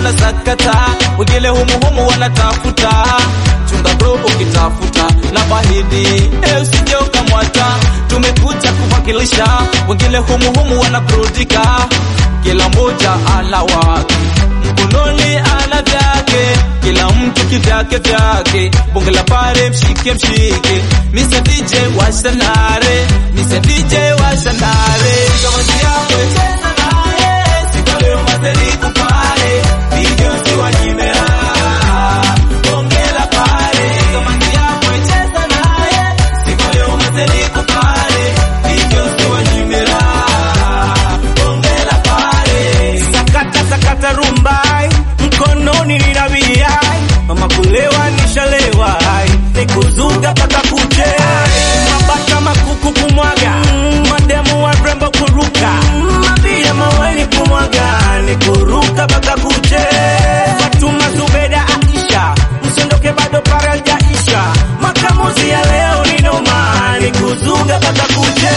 wanasakata, wengine humuhumu wanatafuta. Chunga bro ukitafuta na bahidi, eh, usije ukamwata. Tumekuja kuwakilisha, wengine humuhumu wanaburudika, kila mmoja ala wake mkononi ana vyake, kila mtu kivyake vyake. Bonge la pare mshike mshike, Mr DJ washanare, Mr DJ washanare. Kama si yako cheza naye, sikale umateri kupare, video si wanyimera. Bonge la pare, kama si yako cheza naye, sikale umateri kupare, video si wanyimera. Bonge la pare. sakata sakata rumbai mkononi ninabiai mama kulewa nishalewa nikuzuga paka kuche mabata makuku kumwaga mademu wa rembo kuruka mabia maweni kumwaga nikuruka paka kuche Fatuma Zubeda Aisha msiondoke bado para jaisha makamuzi ya leo ni noma nikuzuga paka kuche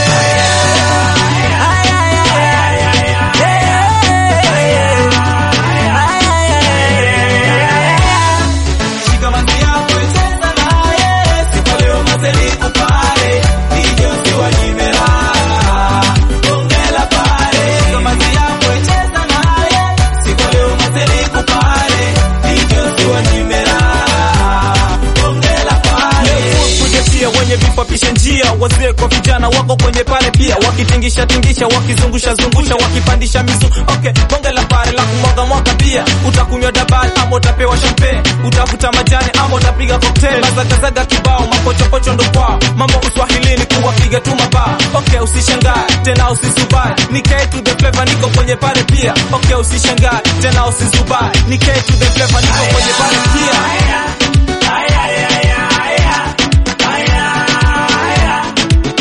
Shikamani yako cheza naye, siku leo mazeli kupare, DJ usiwanyimera. Bonge la pare. Shikamani yako cheza naye, siku leo mazeli kupare, DJ usiwanyimera. Bonge la pare. kujetia wenye vipapisha njia, wazee kwa vijana wako kwenye pale pia, wakitingisha tingisha, wakizungusha zungusha, wakipandisha mizu. Okay, bonge la pare la kumwaga mwaka pia, utakunywa dabal ama utapewa champagne, utavuta majani ama utapiga cocktail, mazagazaga kibao, mapochopocho ndo kwao, mambo uswahilini kuwapiga tu mabaa. Okay, usishangae tena usisubai, ni K to the flavor, niko kwenye pale pia. Okay, usishangae tena usisubai, ni K to the flavor, niko kwenye pale pia.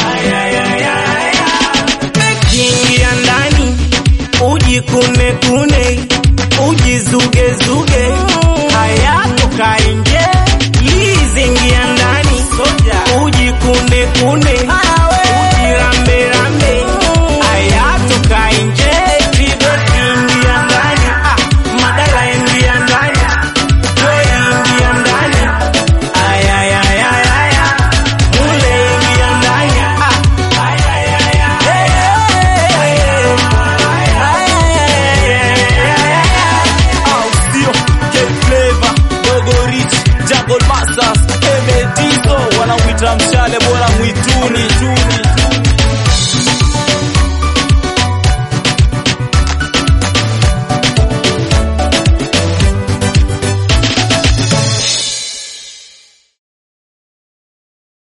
Kiingia ndani ujikune kune